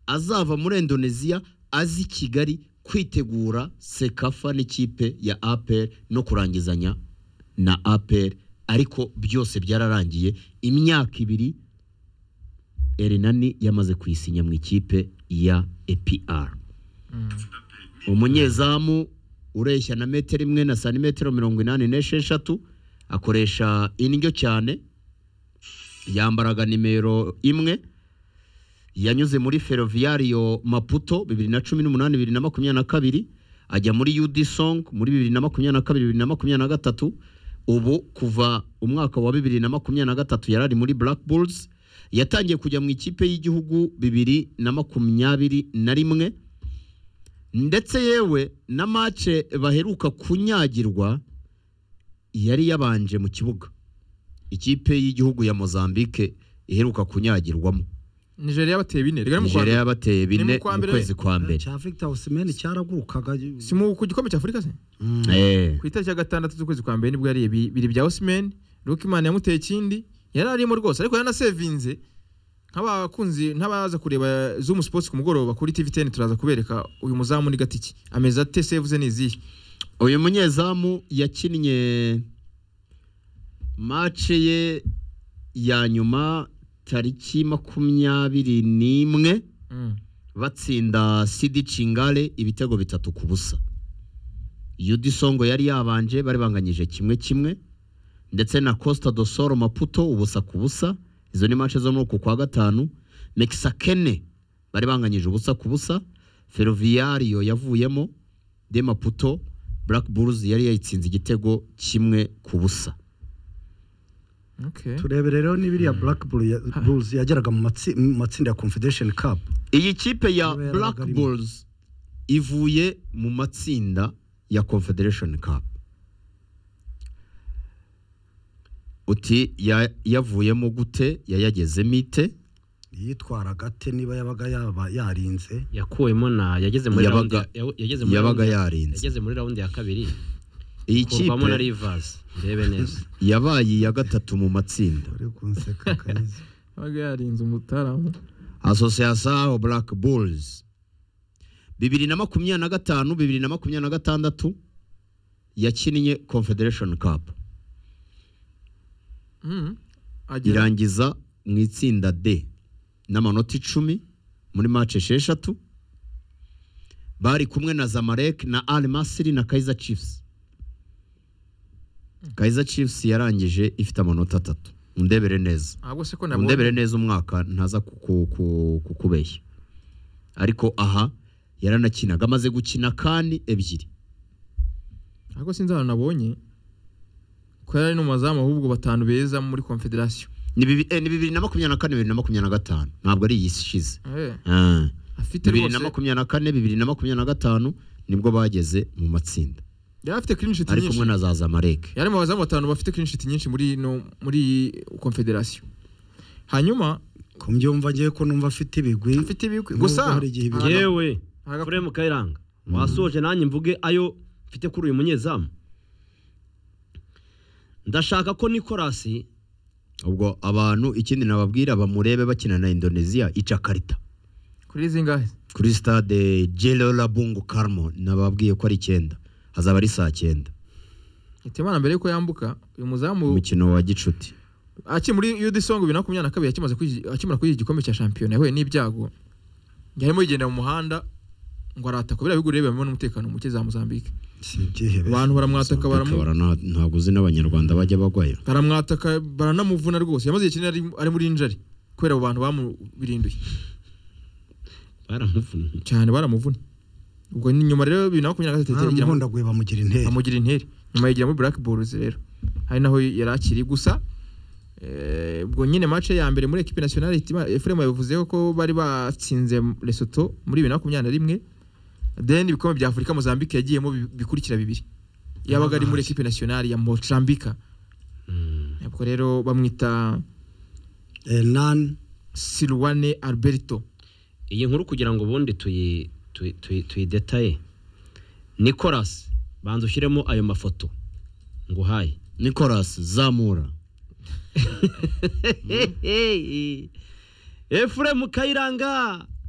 azava muri indoneziya azi kigali kwitegura sekafa n'ikipe ya apel no kurangizanya na apel ariko byose byararangiye imyaka ibiri erenani yamaze kuyisinya mu ikipe ya epr umunyezamu ureshya na metero imwe na santimetero mirongo inani n'esheshatu akoresha indyo cyane yambaraga nimero imwe yanyuze muri ferroviario maputo bibiri na cumi n'umunani bibiri na makumyabiri na kabiri ajya muri ud song muri bibiri na makumyabiri na kabiri bibiri na makumyabiri na gatatu ubu kuva umwaka wa bibiri na makumyabiri na gatatu yari ari muri black bulls yatangiye kujya mu ikipe y'igihugu bibiri na makumyabiri na rimwe ndetse yewe na mace baheruka kunyagirwa yari yabanje mu kibuga ikipe y'igihugu ya mozambique iheruka kunyagirwamo nigeria bateye bine Rega ni mu kwa nigeria mbere. yabateye Ni bine mu kwa mu mbere. kwezi kwa mbere cya victor osimhen cyaragurukaga si mu ku gikombe cy'afurika se Eh, ku itariki ya gatandatu z'ukwezi kwa mbere nibwo yariye bi- bibiri bya osimeni rukimana yamuteye ikindi yari arimo rwose ariko yaranasevinze nk'abakunzi n'abaza kureba zumu sports ku mugoroba kuri tv teni turaza kubereka uyu muzamu ni gatiki ameze ate sevuze ni izihe uyu munyezamu yakinnye mace ye ya nyuma tariki makumyabiri n'imwe batsinda sidi cingale ibitego bitatu ku busa yudi songo yari yabanje bari banganyije kimwe kimwe ndetse na costa do soro maputo ubusa ku busa izo ni manche zo muri uku kwa gatanu mexakene bari banganyije ubusa ku busa ferroviario yavuyemo de maputo black bulls yari yayitsinze igitego kimwe ku busa okay. turebe rero n'ibiriya black Bull ya- bulls yageraga mu matsi- mu matsinda ya confederation cup iyi kipe ya Yaberaga black rimwe. bulls ivuye mu matsinda ya confederation cup uti ya- yavuyemo gute yayagezemo ite yitwaraga ate niba yabaga yaba yarinze yakuwemo na yageze muri Yabaga- raundi ya- yageze muri yabaga raundi- yarinze. yageze muri raundi ya kabiri iyi kurwamo na kipe rivasi ndebe neza yabaye iya gatatu mu matsinda uri kunseka kanyiza yabaga yarinze umutaramu asosiyasiyo black bulls bibiri na makumyabiri na gatanu bibiri na makumyabiri na gatandatu yakinnye confederation cup Mm. Agera- irangiza mu itsinda D n'amanota icumi muri match esheshatu bari kumwe na Zamalek na Al Masry na Kaizer Chiefs Kaizer Chiefs yarangije ifite amanota atatu undebere neza ahubwo se ko undebere nabonye neza umwaka ntaza kuku- ku- kukubeshya ariko aha yaranakinaga amaze gukina kandi ebyiri ahubwo sinzi ahantu nabonye ko yari ari n'umuzamu ahubwo batanu beza muri confederation ni bibi- eh, ni bibiri na makumyabiri na kane bibiri na makumyabiri na gatanu ntabwo ari iyi ishize Eh, Ah. afite bibiri na rwose makumyabiri na kane bibiri na makumyabiri na gatanu nibwo bageze mu matsinda yari afite clean sheet ari nyinshi kumwe na za zamareke yari mu bazamu batanu bafite clean sheet nyinshi muri no muri confederation hanyuma ku mbyumva ngewe ko numva afite ibigwi afite ibigwi Nubwo gusa hari igihe ibigwi- ahantu- yewe Aga- furemu kayiranga wasoje nanjye mvuge ayo mfite kuri uyu munyezamu ndashaka ko nikorasi ubwo abantu ikindi nababwira bamurebe bakina na indoneziya icakarita kuri zingahe kuri stade jerola bungu karmo nababwiye ko ari icyenda hazaba ari saa cyenda itemana mbere yuko yambuka uyu muzamu umukino wa gicuti akiri muri UD Song 2022 yakimaze kwigi- akimara kuri igikombe cya shampiyona yahuye n'ibyago yarimo yigenda mu muhanda ngo arataka biriya bigurebe bimwe n'umutekano muke za Mozambique si ibyihebe abantu baramwataka baramu Bakabara nta- ntabwo uzi n'abanyarwanda bajya bagwayo baramwataka baranamuvuna rwose yamaze igihe kinini ari- ari muri injari kubera abo bantu bamubirinduye baramuvuna cyane baramuvuna ubwo ni nyuma rero bibiri na makumyabiri na gatatu yagiye agira- baramuhondaguye bamugira intera bamugira interi nyuma yigira muri black bulls rero hari naho yari akiri gusa eh, ubwo nyine match ya mbere muri equipe nationale itima Efrem yabivuzeho ko bari batsinze Lesotho muri 2021 then ibikombe bya Afurika Mozambique yagiyemo bi- bikurikira bibiri yabaga ari muri equipe nationale ya Mozambique ubwo rero bamwita nani Silwane Alberto iyi nkuru kugira ngo ubundi tuyi- tuyi- tuyi- tuyidetaye nikorasi banza ushyiremo ayo mafoto nguhaye nicolas zamura efuremu kayiranga